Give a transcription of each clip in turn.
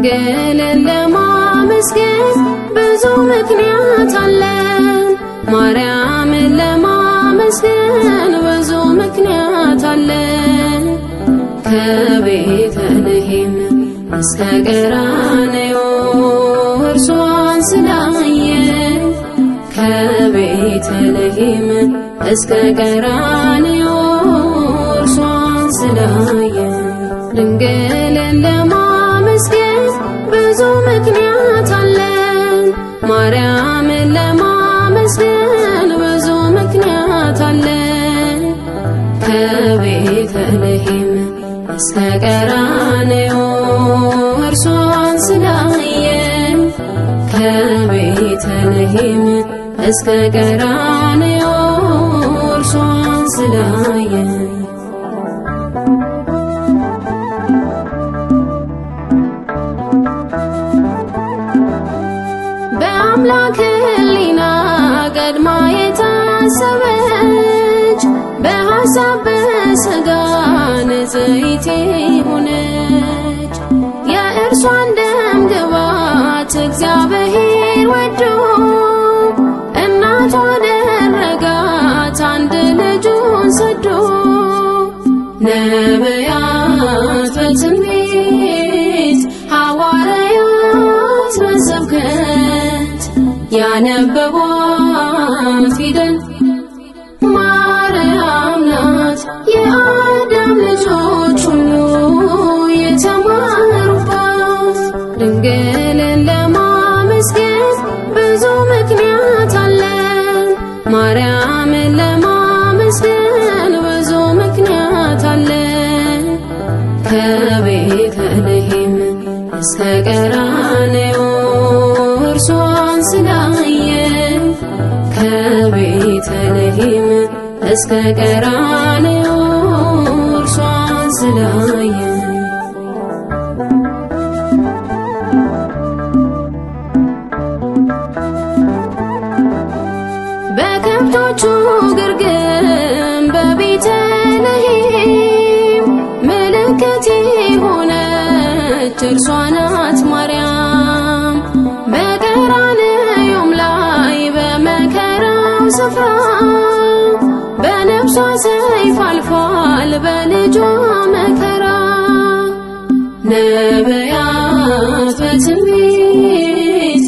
ድንግልን ለማመስገን ብዙ ምክንያት አለን። ማርያምን ለማመስገን ብዙ ምክንያት አለን። ከቤተልሔም እስከ ቀራንዮ እርሷን ስላየን ከቤተልሔም እስከ ቀራንዮ እርሷን ስላየን ድንግልን ለማመስገን ብዙ ምክንያት አለን። ማርያምን ለማመስገን ብዙ ምክንያት አለን። ከቤተልሔም እስከ ቀራንዮ እርሷን ስላየን ከቤተልሔም እስከ ቀራንዮ እርሷን ስላየን በአምላክ ሕሊና ቀድማ የታሰበች በሐሳብ በሥጋ ንጽሕት ሆነች። የእርሷን ደም ግባት እግዚአብሔር ወዶ እናቱ አደረጋት አንድ ልጁን ሰዶ ነቢያት በትንቢት ሐዋርያት በስብከት ያነበቧት ፊደል ማርያም ናት። የአዳም ልጆች ሁሉ የተማሩባት ድንግልን ለማመስገን ብዙ ምክንያት አለን። ማርያምን ለማመስገን ብዙ ምክንያት አለን። ከቤተልሔም እስከ ቀራንዮ እርሷን ስላየን ከቤተልሔም እስከ ቀራንዮ እርሷን ስላየን በከብቶቹ ግርግም በቤተልሔም ምልክት ሆነች እርሷ ናት ማርያም። በቀራንዮም ላይ በመከራው ስፍራ በነፍሷ ሰይፍ አልፏል በልጇ መከራ ነቢያት በትንቢት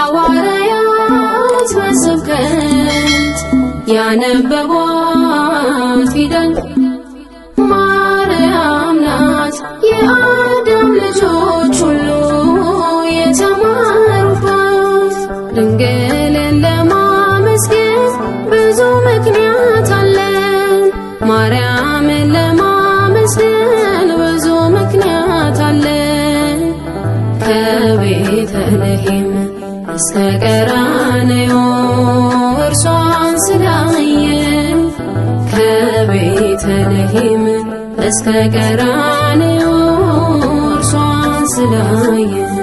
ሐዋርያት በስብከት ያነበቧት ፊደል ማርያም ናት። የአዳም ልጆች ሁሉ የተማሩባት ድንግልን ለማመስገን ብዙ ምክንያት አለን። ማርያምን ለማመስገን ብዙ ምክንያት አለን። ከቤተልሔም እስከ ቀራንዮ እርሷን ስላየን ከቤተልሔም እስከ ቀራንዮ እርሷን ስላየን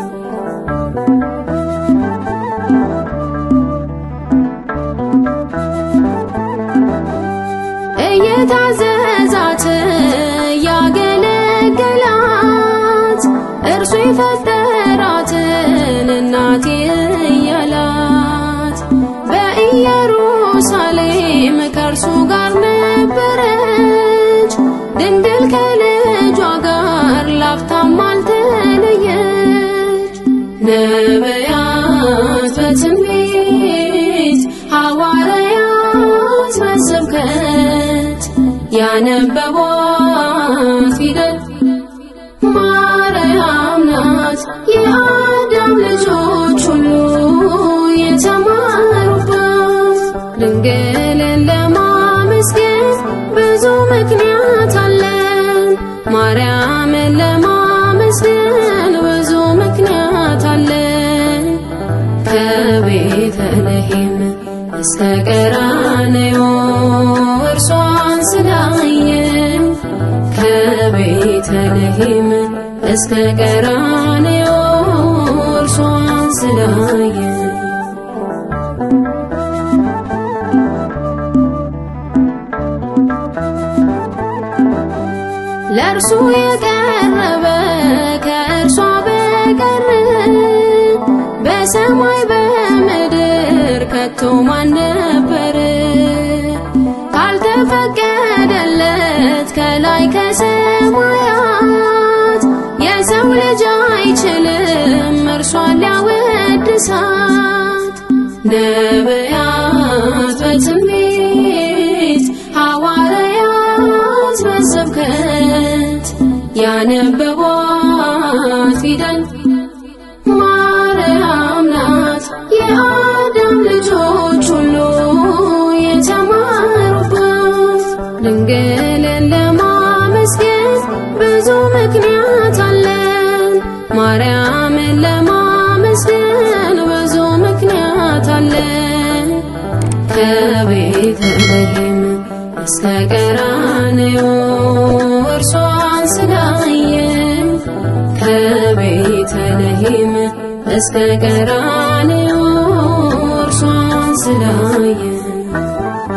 እየታዘዛት ያገለገላት እርሱ የፈጠራትን እናቴ እያላት በኢየሩሳሌም ከእርሱ ጋር ነበረች ድንግል ከልጇ ጋር ላፍታም አልተለየች። ነቢያት በትንቢት ሐዋርያት በስብከት ያነበቧት ፊደል ማርያም ናት። የአዳም ልጆች ሁሉ የተማሩባት ድንግልን ለማመስገን ብዙ ምክንያት አለን። ማርያምን ለማመስገን ብዙ ምክንያት አለን። ከቤተልሔም እስከ ቀራንዮ እርሷን ስላየን ከቤተልሔም እስከ ቀራንዮ እርሷን ስላየን ለእርሱ የቀረበ ከእርሷ ከሰማያት የሰው ልጅ አይችልም እርሷን ሊያወድሳት ነቢያት በትንቢት ሐዋርያት በስብከት ያነበቧት ፊደል ማርያም ናት የአዳም ልጆች ሁሉ የተማሩባት ድንግልን ለማመስገን ብዙ ምክንያት አለን ማርያምን ለማመስገን ብዙ ምክንያት አለን ከቤተልሔም እስከ ቀራንዮ እርሷን ስላየን ከቤተልሔም እስከ ቀራንዮ እርሷን ስላየን